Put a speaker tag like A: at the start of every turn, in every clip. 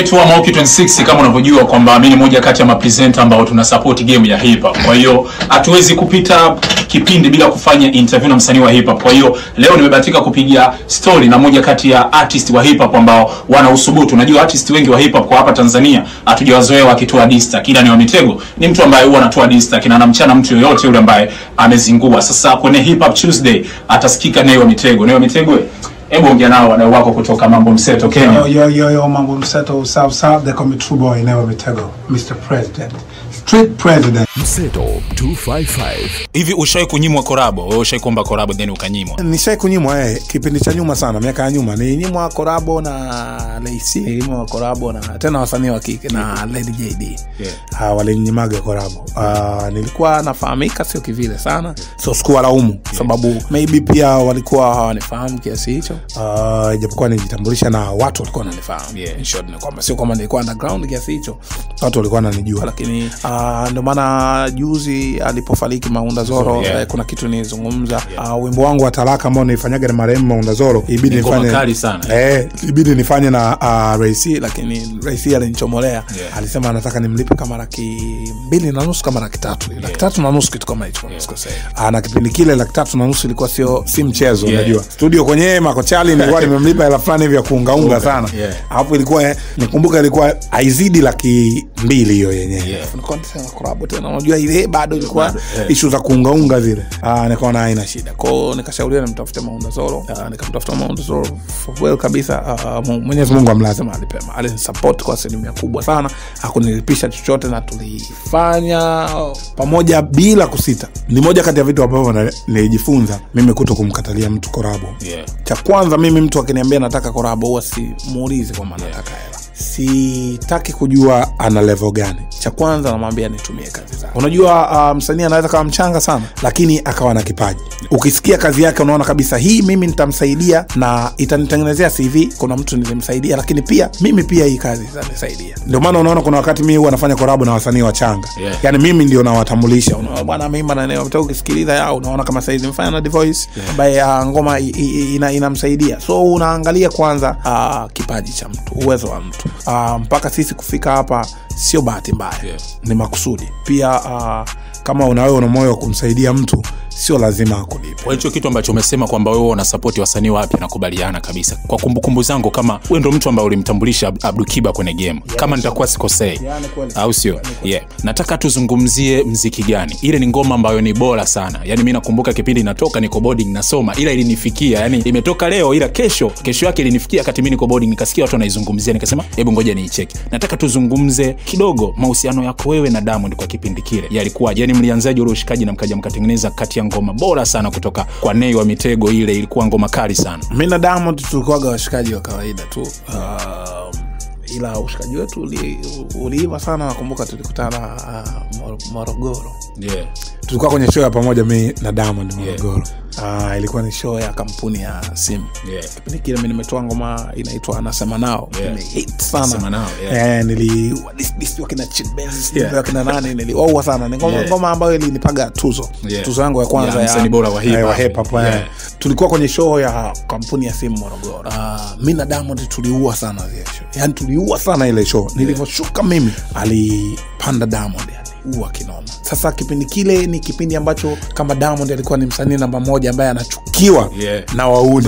A: naitwa Maoki 26 kama unavyojua kwamba mimi ni moja kati ya mapresenta ambao tuna support game ya hip hop. Kwa hiyo hatuwezi kupita kipindi bila kufanya interview na msanii wa hip hop. Kwa hiyo leo nimebahatika kupiga story na moja kati ya artist wa hip hop ambao wana usubutu. Unajua artist wengi wa hip hop kwa hapa Tanzania hatujawazoea wakitoa dista. Kila ni wa Mitego ni mtu ambaye huwa anatoa dista kina anamchana mtu yoyote yule ambaye amezingua. Sasa kwenye hip hop Tuesday atasikika Nay wa Mitego. Nay wa Mitego, hebu ongea nao wadau wako kutoka Mambo Mseto Kenya.
B: Yo, yo, yo, yo, mambo mseto, South South, they call me True Boy, never Mitego, Mr. President, Street President.
C: Mseto 255
A: Hivi ushawahi kunyimwa korabo? Wewe ushawahi kuomba korabo then ukanyimwa?
D: nishai kunyimwa eh, kipindi cha nyuma sana miaka ya nyuma nilinyimwa korabo na Lacy nilinyimwa korabo na tena wasanii wa kike na Lady JD
A: Yeah.
D: uh, walinyimaga korabo uh, nilikuwa nafahamika sio kivile sana so sikuwa laumu sababu maybe pia walikuwa hawanifahamu kiasi hicho uh, ijapokuwa nijitambulisha na watu walikuwa wananifahamu
A: Yeah.
D: In short ni kwamba sio kwamba nilikuwa underground kiasi hicho watu walikuwa wananijua lakini uh, ndio maana juzi alipofariki Maunda Zoro
A: Yeah.
D: eh, kuna kitu nilizungumza uh, wimbo wangu wa talaka ambao nilifanyaga na marehemu Maunda Zoro ibidi
A: Ni ngoma
D: nifanye
A: kali sana.
D: eh, ibidi nifanye na uh, Raisi lakini Raisi alinichomolea
A: Yeah.
D: alisema anataka nimlipe kama laki mbili na nusu kama laki tatu laki tatu na nusu kitu kama hicho kama sikosei. Ah, na kipindi kile laki tatu na nusu ilikuwa sio si mchezo
A: Yeah.
D: unajua studio kwenye makochali nilikuwa nimemlipa hela fulani hivi ya kuungaunga sana
A: Yeah.
D: alafu ilikuwa eh, nikumbuka ilikuwa haizidi laki mbili hiyo yenyewe
A: Yeah.
D: Nilikuwa nasema collab tena unajua ile bado ilikuwa
A: Bado, eh.
D: ishu za kuungaunga zile ah, nikaona haina shida kwao nikashauriwa nimtafute maunda zoro ah, nikamtafuta maunda zoro for well kabisa ah, Mu- mwenyezi mungu amlaze mahali pema alinisupport kwa asilimia kubwa sana hakunilipisha chochote na tulifanya pamoja bila kusita ni moja kati ya vitu ambavyo na- nilijifunza mimi kuto kumkatalia mtu korabo
A: Yeah.
D: cha kwanza mimi mtu akiniambia nataka korabo huwa simuulizi kwamba nataka hela sitaki kujua ana level gani cha kwanza namwambia nitumie kazi zake unajua uh, msanii anaweza kawa mchanga sana lakini akawa na kipaji ukisikia kazi yake unaona kabisa hii mimi nitamsaidia na itanitengenezea cv kuna mtu nilimsaidia lakini pia mimi pia hii kazi itanisaidia ndio maana unaona kuna wakati mimi huwa nafanya korabo na wasanii wachanga
A: Yeah.
D: yani mimi ndio nawatambulisha Unaona, bwana mimi maneno ukisikiliza yao unaona kama saizi mfanya na Divoice ambaye uh, ngoma i- i- ina, inamsaidia so unaangalia kwanza uh, kipaji cha mtu uwezo wa mtu uh, mpaka sisi kufika hapa sio bahati mbaya
A: Yeah.
D: ni makusudi pia uh, kama unawewe una moyo wa kumsaidia mtu sio lazima akulipe
A: kwa hicho kitu ambacho umesema kwamba wewe unasapoti wasanii wapya nakubaliana kabisa kwa kumbukumbu zangu kama wewe ndo mtu ambaye ulimtambulisha Ab- abdukiba kwenye game kama nitakuwa sikosei
D: Yani kweli.
A: au sio yeah. nataka tuzungumzie mziki gani ile ni ngoma ambayo ni bora sana yani mi nakumbuka kipindi inatoka niko boarding nasoma ila ilinifikia yani imetoka leo ila kesho kesho yake ilinifikia wakati mi niko boarding nikasikia watu wanaizungumzia nikasema hebu ngoja niicheki nataka tuzungumze kidogo mahusiano yako wewe na diamond kwa kipindi kile yalikuwaje yani mlianzaje ule ushikaji na mkaja mkatengeneza kati ya ngoma bora sana kutoka kwa nei wa mitego ile ilikuwa ngoma kali sana
D: mi na diamond tulikuwaga washikaji wa kawaida tu um, ila ushikaji wetu uli- uliiva sana nakumbuka tulikutana uh, Mor- morogoro
A: yeah.
D: tulikuwa kwenye show ya pamoja mi na diamond morogoro Ah, ilikuwa ni show ya kampuni ya simu
A: Yeah.
D: kipindi kile mi nimetoa ngoma inaitwa anasema nao
A: Yeah.
D: Imehit
A: Anasema
D: sana
A: Nao, yeah.
D: Eh, niliua dis- dis wakina Chid Benz,
A: Yeah.
D: wakina nani niliwaua sana ni ngoma,
A: Yeah.
D: ngoma ambayo ilinipaga tuzo
A: Yeah.
D: tuzo yangu ya kwanza
A: Yeah, msanii bora wa hip
D: eh,
A: hop.
D: hip hop, eh.
A: Yeah.
D: tulikuwa kwenye show ya kampuni ya simu morogoro uh, mi na diamond tuliua sana zile show yani tuliua sana ile show nilivyoshuka mimi alipanda diamond aliua kinoma sasa kipindi kile ni kipindi ambacho kama diamond alikuwa ni msanii namba moja ambaye anachukiwa
A: Yeah.
D: na wauni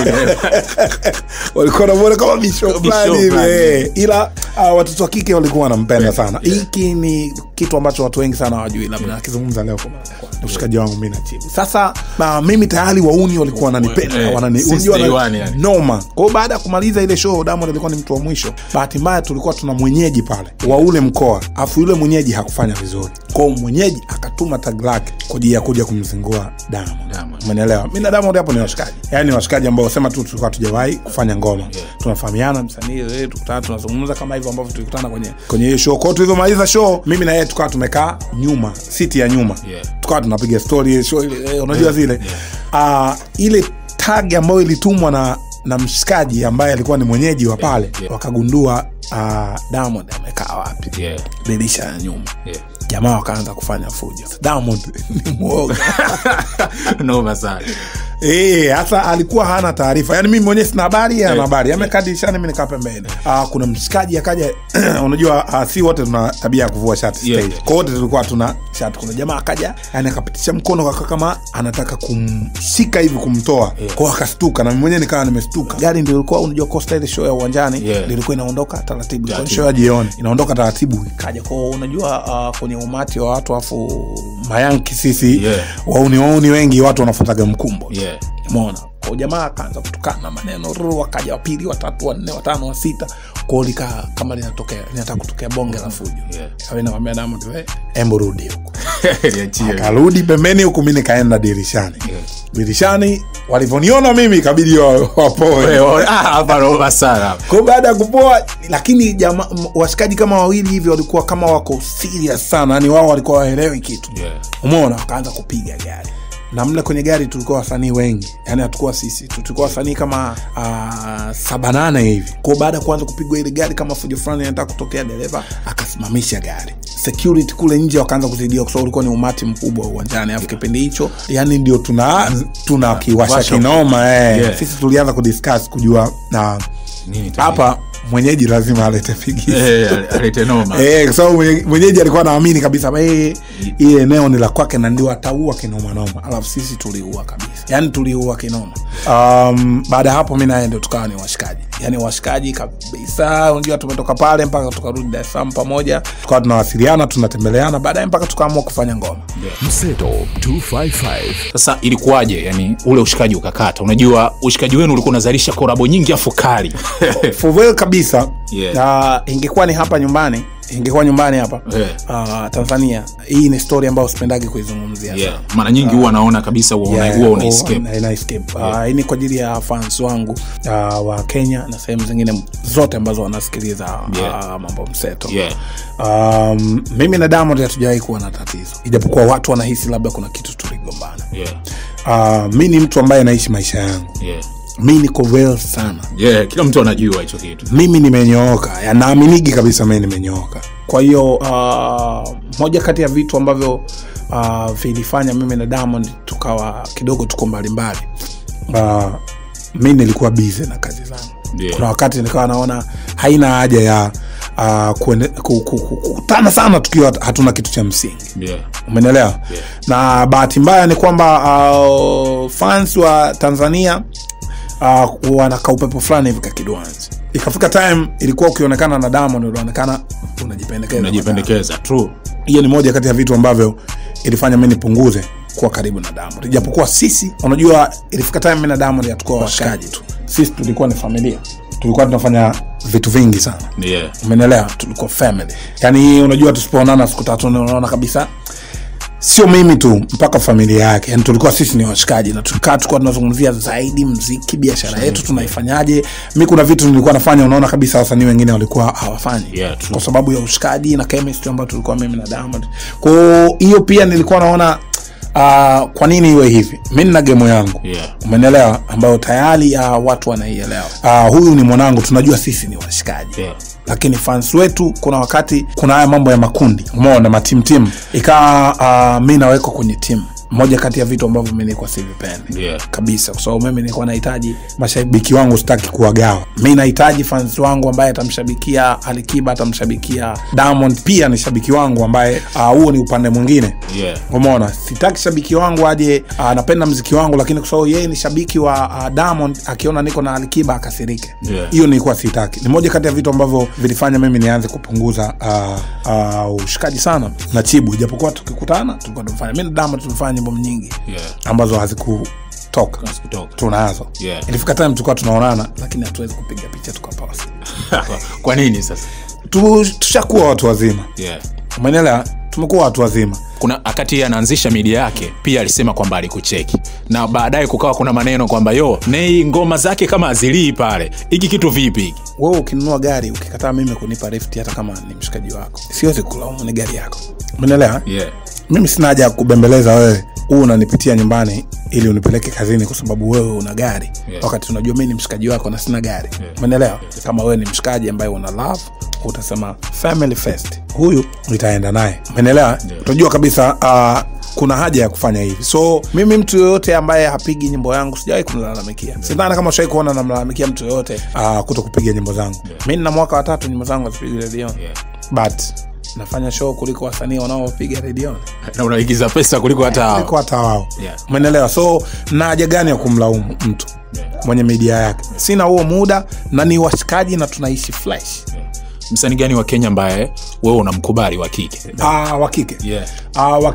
D: walikuwa namwona kama bisho
A: Bisho
D: fulani hivi
A: fulani.
D: eh. ila uh, watoto wa kike walikuwa wanampenda
A: Yeah,
D: sana
A: yeah.
D: hiki ni kitu ambacho watu wengi sana hawajui labda nakizungumza leo kwa mara ya kwanza. ushikaji wangu mi na chibu sasa uh, mimi tayari wauni walikuwa wananipenda
A: Eh,
D: wanani,
A: since
D: unajua
A: day
D: wana-
A: one, yani.
D: noma kwao baada ya kumaliza ile show diamond alikuwa ni mtu wa mwisho bahati mbaya tulikuwa tuna mwenyeji pale wa ule mkoa afu yule mwenyeji hakufanya vizuri kwao mwenyeji akatuma tag lake kwa ajili ya kuja kumzingua diamond
A: Diamond.
D: umenielewa mi na diamond hapo ni washikaji yaani ni washikaji ambao sema tu tulikuwa tujawahi kufanya ngoma tunafahamiana msanii eh, tukutana tunazungumza kama hivyo ambavyo tulikutana kwenye kwenye hiyo show kwao tulivyomaliza show mimi na yeye tukawa tumekaa nyuma siti ya nyuma
A: Yeah.
D: tukawa tunapiga story show ile eh, unajua zile Ah, ile tag ambayo ilitumwa na na mshikaji ambaye alikuwa ni mwenyeji wa pale
A: yeah.
D: wakagundua uh, diamond amekaa wapi
A: Yeah.
D: dirisha ya nyuma
A: Yeah.
D: jamaa wakaanza kufanya fujo diamond ni mwoga
A: noma sana
D: Eh, hasa alikuwa hana taarifa yaani mimi mwenyewe sina habari yeye ana habari amekaa dirishani mi nikaa pembeni Ah, kuna mshikaji akaja unajua ah, si wote tuna tabia ya kuvua shati
A: Yeah,
D: stage
A: yeah.
D: kwa wote tulikuwa tuna shati kuna jamaa akaja yani akapitisha mkono kaka kama anataka kumshika hivi kumtoa
A: Yeah.
D: kwao akastuka na mimi mwenyewe nikawa nimestuka gari ndio ilikuwa unajua costa ile show ya uwanjani
A: Yeah.
D: ndio ilikuwa inaondoka taratibu ilikuwa ni
A: Taratibu.
D: show ya jioni inaondoka taratibu ikaja kwao unajua uh, kwenye umati wa watu afu mayanki sisi
A: Yeah.
D: wauni wauni wengi watu wanafuataga mkumbo
A: yeah.
D: mona kwa jamaa akaanza kutukana maneno ruru, wakaja wapili watatu wanne watano wa sita kwao likaa kama linatokea linataka kutokea bonge la fujo
A: Yeah.
D: Kawa namwambia Diamond we embo rudi huku
A: Niachie.
D: akarudi pembeni huku mi nikaenda dirishani
A: Yeah.
D: dirishani walivyoniona mimi ikabidi wa- wapoe
A: Wewe, ah, hapa naomba sana
D: kwa baada ya kupoa lakini jama, m- washikaji kama wawili hivi walikuwa kama wako serious sana yani wao walikuwa waelewi kitu
A: Yeah.
D: umeona wakaanza kupiga gari na mle kwenye gari tulikuwa wasanii wengi yani hatukuwa sisi tu- tulikuwa wasanii kama uh, saba nane hivi kwao baada ya kuanza kupigwa ile gari kama fujo fulani anataka kutokea dereva akasimamisha gari security kule nje wakaanza kusaidia kwa sababu ulikuwa ni umati mkubwa uwanjani alafu kipindi hicho yani ndio tuna tuna kiwasha
A: Washa.
D: kinoma eh.
A: Yeah.
D: sisi tulianza kudiscuss kujua na
A: Nini tatizo?
D: hapa mwenyeji lazima alete pigisi
A: Eh, alete noma
D: Eh, kwa sababu mwenye- mwenyeji alikuwa anaamini kabisa kwamba yeye hii eneo ni la kwake na ndio ataua kinomanoma alafu sisi tuliua kabisa yaani tuliua kinoma um, baada ya hapo mi naye ndio tukawa ni washikaji yaani washikaji kabisa unajua tumetoka pale mpaka tukarudi dar es salaam pamoja tukawa tunawasiliana tunatembeleana baadaye mpaka tukaamua kufanya ngoma
C: Mseto 255
A: sasa ilikuwaje yani ule ushikaji ukakata unajua ushikaji wenu ulikuwa unazalisha korabo nyingi afu kali
D: for real kabisa
A: Yeah.
D: na ingekuwa ni hapa nyumbani ingekuwa nyumbani hapa
A: Yeah.
D: uh, tanzania hii ni story ambayo sipendagi kuizungumzia
A: yeah. mara nyingi huwa naona kabisa huwa una-
D: Yeah,
A: huwa
D: oh,
A: una escape
D: na- na escape. Ah, hii ni kwa ajili ya fans wangu uh, wa kenya na sehemu zingine zote ambazo wanasikiliza
A: Yeah.
D: uh, mambo mseto
A: yeah.
D: um, mimi na diamond hatujawahi kuwa na tatizo ijapokuwa watu wanahisi labda kuna kitu tuligombana
A: Yeah.
D: uh, mi ni mtu ambaye naishi maisha yangu
A: Yeah.
D: mi niko real sana
A: Yeah. kila mtu anajua hicho kitu
D: mimi nimenyooka Ya, naaminigi kabisa mi nimenyooka kwa hiyo uh, moja kati ya vitu ambavyo uh, vilifanya mimi na diamond tukawa kidogo tuko mbalimbali uh, mi nilikuwa bize na kazi zangu
A: Yeah.
D: kuna wakati nikawa naona haina haja ya uh, kuende- ku- ku- ku- kukutana sana tukiwa hatuna kitu cha msingi
A: yeah.
D: umenelewa
A: Yeah.
D: na bahati mbaya ni kwamba uh, fans wa tanzania uh, wanaka upepo fulani hivi kakidwanzi ikafika time ilikuwa ukionekana na diamond ulionekana unajipendekeza
A: unajipendekeza true
D: hiyo ni moja kati ya vitu ambavyo ilifanya mi nipunguze kuwa karibu na diamond ijapokuwa sisi unajua ilifika time mi na diamond hatukuwa washikaji tu sisi tulikuwa ni familia tulikuwa tunafanya vitu vingi sana
A: yeah.
D: umenelewa tulikuwa family yaani unajua tusipoonana siku tatu unaona kabisa sio mimi tu mpaka familia yake yani tulikuwa sisi ni washikaji na tukaa tulikuwa tunazungumzia zaidi mziki biashara yetu tunaifanyaje mi kuna vitu nilikuwa nafanya unaona kabisa wasanii wengine walikuwa hawafanyi
A: Yeah, true.
D: kwa sababu ya ushikaji na chemistry ambayo tulikuwa mimi na diamond kwao hiyo pia nilikuwa naona uh, kwa nini iwe hivi mi nina gemo yangu
A: Yeah.
D: umenelewa ambayo tayari uh, watu wanaielewa uh, huyu ni mwanangu tunajua sisi ni washikaji
A: Yeah.
D: lakini fans wetu kuna wakati kuna haya mambo ya makundi umeona matimtim ikawa uh, mi nawekwa kwenye timu moja kati ya vitu ambavyo mi nilikuwa sivipendi
A: Yeah.
D: kabisa kwa sababu mimi nilikuwa nahitaji mashabiki wangu sitaki kuwagawa mi nahitaji fans wangu ambaye atamshabikia alikiba atamshabikia diamond pia ni shabiki wangu ambaye ah, huo uh, ni upande mwingine
A: Yeah.
D: umeona sitaki shabiki wangu aje uh, anapenda mziki wangu lakini kwa sababu yeye ni shabiki wa uh, diamond akiona niko na alikiba akasirike
A: Yeah.
D: hiyo nilikuwa sitaki ni moja kati ya vitu ambavyo vilifanya mimi nianze kupunguza uh, uh, ushikaji sana na chibu ijapokuwa tukikutana tulikuwa tumefanya mi na diamond tumefanya nyimbo nyingi
A: Yeah.
D: ambazo hazikutoka
A: Hazikutoka.
D: tunazo
A: Yeah.
D: ilifika time tulikuwa tunaonana lakini hatuwezi kupiga picha tukapost
A: kwa nini sasa
D: tu, tushakuwa watu wazima
A: yeah.
D: umenelewa tumekuwa watu wazima
A: kuna wakati yeye anaanzisha media yake pia alisema kwamba alikucheki na baadaye kukawa kuna maneno kwamba yo nei ngoma zake kama azilii pale hiki kitu vipi hiki
D: wewe ukinunua gari ukikataa mimi kunipa rifti hata kama ni mshikaji wako siwezi kulaumu ni gari yako umenelewa
A: yeah.
D: mimi sina haja ya kubembeleza wewe huu unanipitia nyumbani ili unipeleke kazini kwa sababu wewe una gari
A: Yeah.
D: wakati unajua mi ni mshikaji wako na sina gari
A: Yeah.
D: umenelewa kama wewe ni mshikaji ambaye una love utasema family first huyu itaenda naye umeelewa utajua kabisa uh, kuna haja ya kufanya hivi so mimi mtu yoyote ambaye hapigi nyimbo yangu sijawahi kumlalamikia sidhani kama shawai kuona namlalamikia mtu yoyote uh, kuto kupiga nyimbo zangu mi nina mwaka watatu nyimbo zangu hazipigi redioni but nafanya show kuliko wasanii wanaopiga redioni
A: na unaigiza pesa kuliko hata hao.
D: kuliko hata wao
A: Yeah.
D: umeelewa so na haja gani ya kumlaumu mtu mwenye media yake sina huo muda na ni washikaji na tunaishi flesh
A: msanii gani wa kenya ambaye wewe unamkubali wa kike
D: Ah, wa kike
A: Yeah.
D: Ah, wa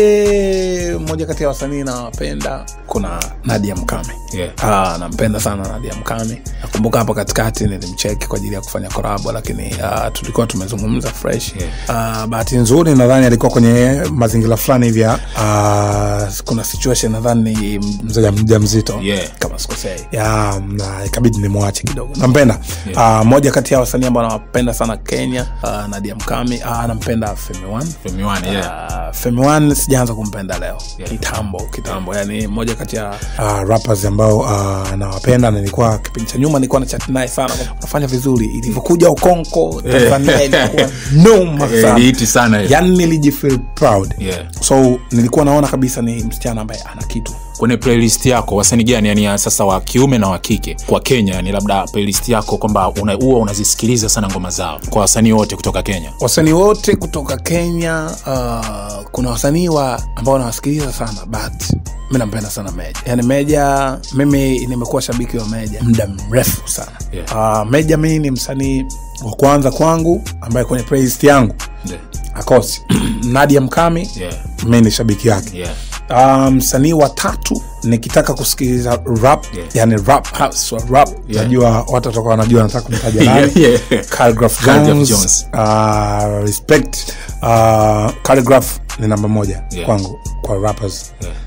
D: kike mmoja kati ya wasanii nawapenda kuna nadia mkame
A: Yeah.
D: Ah, nampenda sana nadia mkame nakumbuka hapo katikati nilimcheki kwa ajili ya kufanya korabo lakini ah, tulikuwa tumezungumza fresh
A: Yeah.
D: Ah, bahati nzuri nadhani alikuwa kwenye mazingira fulani hivi ya ah, kuna situation nadhani ni mzaja mja mzito
A: Yeah.
D: kama sikosei ya na ikabidi nimwache kidogo nampenda yeah. moja kati ya wasanii ambao nawapenda sana kenya uh, nadia mkami uh, nampenda femi One.
A: Femi One, yeah.
D: Uh, Femi One sijaanza kumpenda leo
A: Yeah.
D: kitambo kitambo yani moja kati ya uh, rappers ambao uh, nawapenda na nilikuwa kipindi cha nyuma nilikuwa na chat naye sana nafanya vizuri ilivyokuja ukonko tanzania ilikuwa noma
A: Eh,
D: sana
A: iliiti sana hiyo.
D: yani nilijifeel proud
A: Yeah.
D: so nilikuwa naona kabisa ni msichana ambaye ana kitu
A: kwenye playlist yako wasanii gani yani ya sasa wa kiume na wa kike kwa kenya ni labda playlist yako kwamba una- huwa unazisikiliza sana ngoma zao kwa wasanii wote kutoka kenya
D: wasanii wote kutoka kenya uh, kuna wasanii wa ambao nawasikiliza sana but mi nampenda sana meja yani meja mimi nimekuwa shabiki wa meja muda mrefu sana
A: Yeah.
D: uh, meja mi ni msanii wa kwanza kwangu ambaye kwenye playlist yangu
A: Ndio.
D: akosi nadia mkami
A: Yeah.
D: mi ni shabiki yake
A: Yeah.
D: Uh, msanii wa tatu nikitaka kusikiliza rap
A: Yeah.
D: yani rap house wa rap
A: Yeah.
D: najua watu watakuwa wanajua nataka kumtaja nani
A: Yeah, yeah.
D: Calligraph
A: Calligraph
D: Jones,
A: Jones.
D: Uh, respect uh, Calligraph ni namba moja
A: Yeah.
D: kwangu kwa rappers
A: Yeah.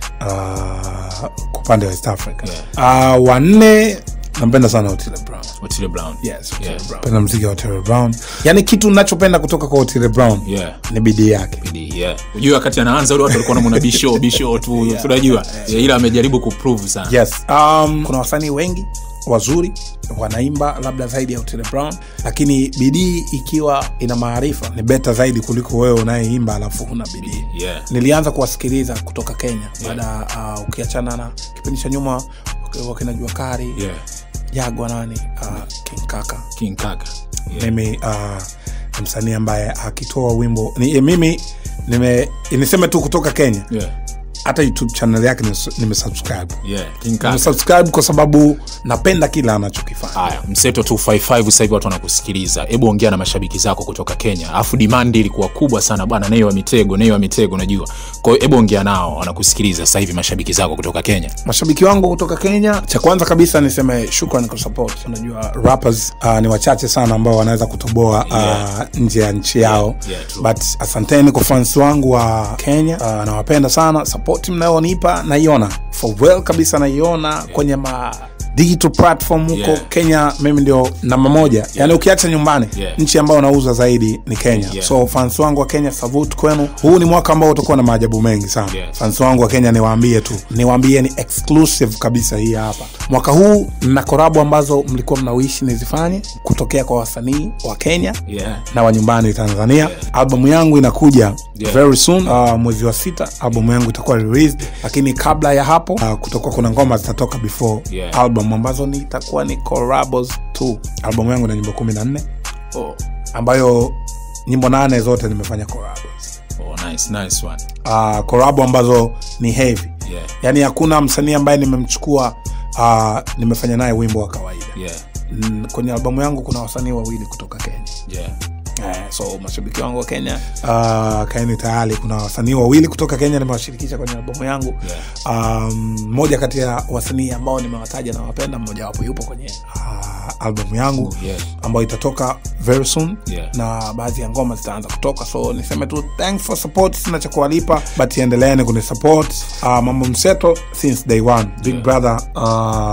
D: uh, kwa upande wa East Africa
A: Yeah.
D: uh, wanne nampenda sana Otile Brown
A: Otile Brown.
D: yes, Otile
A: Yeah.
D: Brown. Napenda mziki wa Otile Brown yani kitu nachopenda kutoka kwa Otile Brown
A: Yeah.
D: ni bidii yake
A: Bidii, yeah. Ujue wakati anaanza ule watu walikuwa namona bisho bisho tu tunajua yeah, ila amejaribu kuprove sana
D: yes um, kuna wasanii wengi wazuri wanaimba labda zaidi ya Otile Brown lakini bidii ikiwa ina maarifa ni beta zaidi kuliko wewe unayeimba alafu huna bidii
A: yeah.
D: nilianza kuwasikiliza kutoka kenya baada ya uh, ukiachana na kipindi cha nyuma wak- wakina jua kari
A: Yeah.
D: jagwa nani uh, king kaka
A: king kaka yeah.
D: mimi uh, ni msanii ambaye akitoa wimbo ni, mimi nime niseme tu kutoka kenya
A: Yeah.
D: hata youtube channel yake nis- nimesubscribe
A: Yeah. king kaka
D: nimesubscribe kwa sababu napenda kila anachokifanya
A: haya mseto 255 sasa hivi watu wanakusikiliza hebu ongea na mashabiki zako kutoka kenya alafu demand ilikuwa kubwa sana bwana nei wa mitego nei wa mitego najua kwa hiyo hebu ongea nao wanakusikiliza sasa hivi mashabiki zako kutoka kenya
D: mashabiki wangu kutoka kenya cha kwanza kabisa niseme shukran kwa support unajua rappers uh, ni wachache sana ambao wanaweza kutoboa uh,
A: Yeah.
D: nje ya nchi yao
A: yeah, true.
D: but asanteni kwa fans wangu wa kenya uh, nawapenda sana support mnayonipa naiona for well kabisa naiona kwenye ma digital platform huko
A: Yeah.
D: kenya mimi ndio namba moja yani ukiacha nyumbani
A: Yeah.
D: nchi ambayo nauza zaidi ni kenya
A: Yeah.
D: so fans wangu wa kenya savut kwenu huu ni mwaka ambao utakuwa na maajabu mengi sana
A: Yeah.
D: fans wangu wa kenya niwaambie tu niwaambie ni exclusive kabisa hii hapa mwaka huu na korabu ambazo mlikuwa mnawishi nizifanye kutokea kwa wasanii wa kenya
A: yeah.
D: na wa nyumbani tanzania yeah. albamu yangu inakuja
A: Yeah.
D: very soon uh, mwezi wa sita albamu yangu itakuwa released lakini kabla ya hapo uh, kutakuwa kuna ngoma zitatoka before
A: Yeah.
D: album ambazo ni itakuwa ni collabos tu albamu yangu na nyimbo kumi na nne
A: oh.
D: ambayo nyimbo nane zote nimefanya collabos
A: Oh, nice, nice one.
D: uh, collabo ambazo ni heavy
A: Yeah.
D: yaani hakuna msanii ambaye nimemchukua uh, nimefanya naye wimbo wa kawaida
A: Yeah.
D: mm, kwenye albamu yangu kuna wasanii wawili kutoka kenya
A: Yeah.
D: Eh, so mashabiki wangu wa kenya uh, kaeni tayari kuna wasanii wawili kutoka kenya nimewashirikisha kwenye albamu yangu
A: Yeah.
D: um, moja kati ya wasanii ambao nimewataja na wapenda mmoja wapo yupo kwenye uh, albamu yangu
A: Yeah.
D: ambayo itatoka very soon
A: Yeah.
D: na baadhi ya ngoma zitaanza kutoka so niseme tu thanks for support sina cha kuwalipa but endeleeni kunisupport uh, mambo mseto since day one big
A: Yeah.
D: brother uh,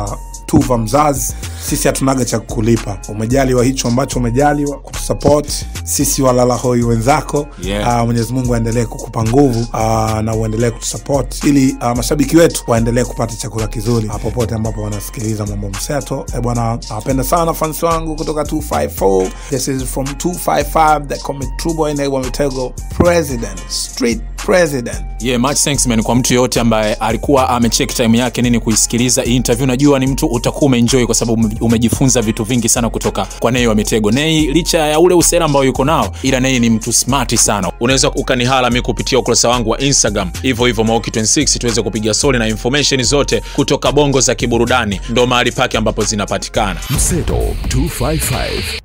D: tuva mzazi sisi hatunaga cha kukulipa umejaliwa hicho ambacho umejaliwa kutusupport sisi walalahoi wenzako
A: Yeah.
D: uh, mwenyezi mungu aendelee kukupa nguvu uh, na uendelee kutusupport ili uh, mashabiki wetu waendelee kupata chakula kizuri uh, popote ambapo wanasikiliza mambo mseto e bwana nawapenda sana fans wangu kutoka 254 this is from 255 the comic true boy Negwa Mitego president street president
A: yeah, much thanks man kwa mtu yoyote ambaye alikuwa amecheck time yake nini kuisikiliza hii interview najua ni mtu utakuwa umeenjoy kwa sababu ume- umejifunza vitu vingi sana kutoka kwa nei wa mitego nei licha ya ule usera ambao yuko nao ila nei ni mtu smart sana unaweza ukanihala mi kupitia ukurasa wangu wa instagram hivyo hivyo maoki 26 tuweze kupiga soli na information zote kutoka bongo za kiburudani ndo mahali pake ambapo zinapatikana
C: Mseto 255